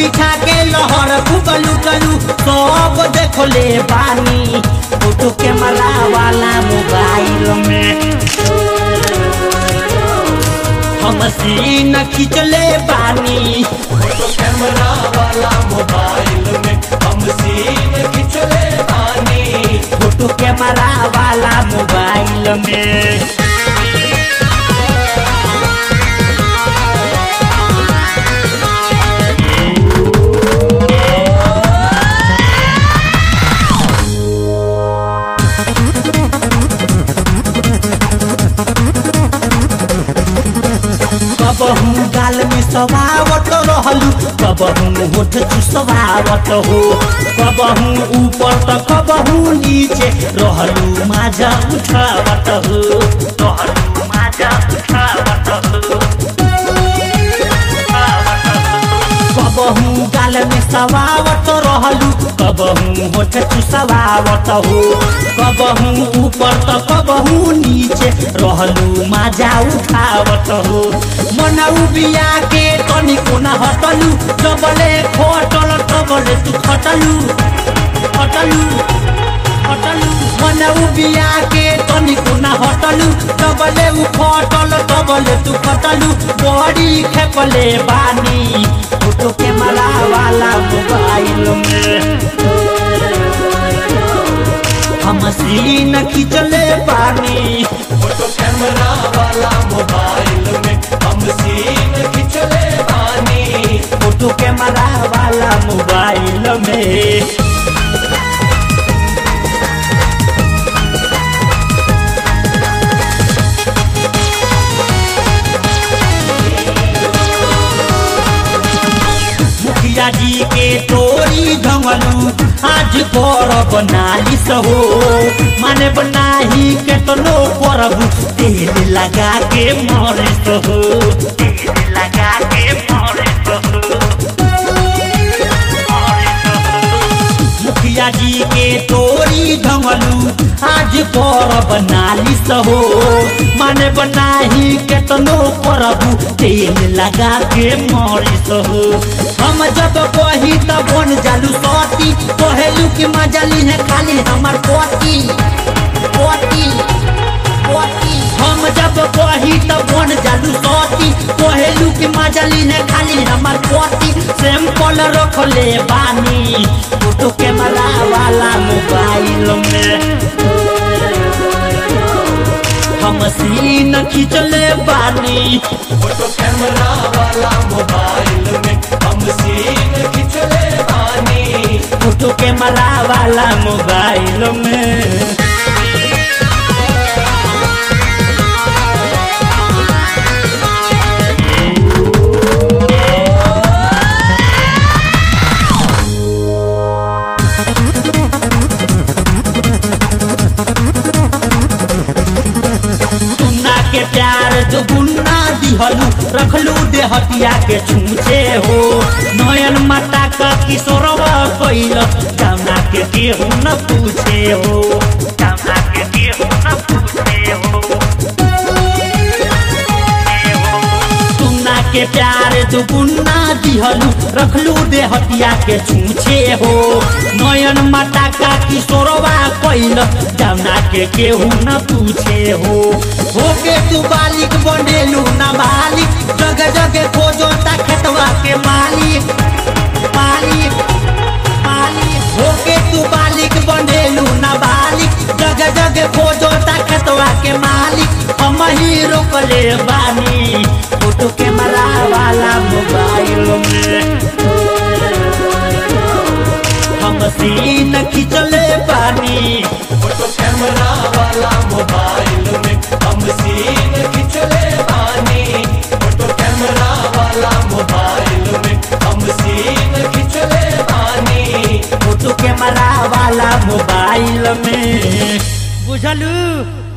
बिछा के लहर खूब लुटलू सब देखले बानी फोटो कैमरा वाला मोबाइल में हम सीन खिंचले बानी फोटो कैमरा वाला मोबाइल में हम सीन खिंचले बानी फोटो कैमरा वाला मोबाइल में कबहू गाल में सवावत रहलू कबहू होठ चुसवावत हो कबहू ऊपर त कबहू नीचे रहलू माझा उठावत हो रहलू माझा उठावत हो कबहू गाल में सवावत रहलू कबहू होठ चुसवावत हो कबहू ऊपर त कबहू नीचे रहलू माझा उठावत हो मनऊ बिया के तनी कोना हटलू जबले खोटल तबले तू खटलू खटलू हटलू मनऊ बिया के तनी कोना हटलू तबले उ खटल तबले तू खटलू बड़ी खेपले बानी फोटो कैमरा वाला मोबाइल में हम सीन खिंचले बानी फोटो कैमरा वाला मोबाइल में हम सीन खिंचले बानी फोटो कैमरा वाला मोबाइल में मुखिया जी के तोरी ढंगलू आज करब नालिश हो माने बनाही केतनो करब तेल लगा के मरिस हो तेल लगा के मरिस हो मुखिया जी के तोरी ढंगलू आज करब नालिश हो माने बनाही केतनो करब तेल लगा के मरिस हो हम जब कही तब बन जालू सती कहेलू कि मजली है खाली हमार पोती पोती पोती हम जब कही तब बन जालू सती कहेलू कि मजली है खाली हमार पोती सैंपल रखले बानी फोटो कैमरा वाला मोबाइल में हम सीन खिंचले बानी फोटो कैमरा वाला मोबाइल में हम सीन खिंचले बानी फोटो कैमरा वाला मोबाइल में सुन्ना के प्यार जो गुन्ना दिहलू रखलू देहतिया के छूछे हो नयन माता का किशोरवा कैल जाना के केहू न पूछे हो जाना के केहू न पूछे हो सुन्ना के प्यार जो गुन्ना दिहलू रखलू देहतिया के छूछे हो नयन माता का किशोरवा कैल जाना के केहू न पूछे हो होके तू बालिक बनेलू ना बालिक जगह जगह खोजो ता खेतवा के मालिक मालिक मालिक होके तू बालिक बनेलू ना बालिक जगह जगह खोजो ता खेतवा के मालिक हम ही रोकले बानी फोटो कैमरा वाला मोबाइल में हम सीन खिंचले बानी फोटो कैमरा वाला मोबाइल में हम सीन खिंचले बानी फोटो कैमरा वाला मोबाइल में हम सीन खिंचले बानी फोटो कैमरा वाला मोबाइल में बुझलू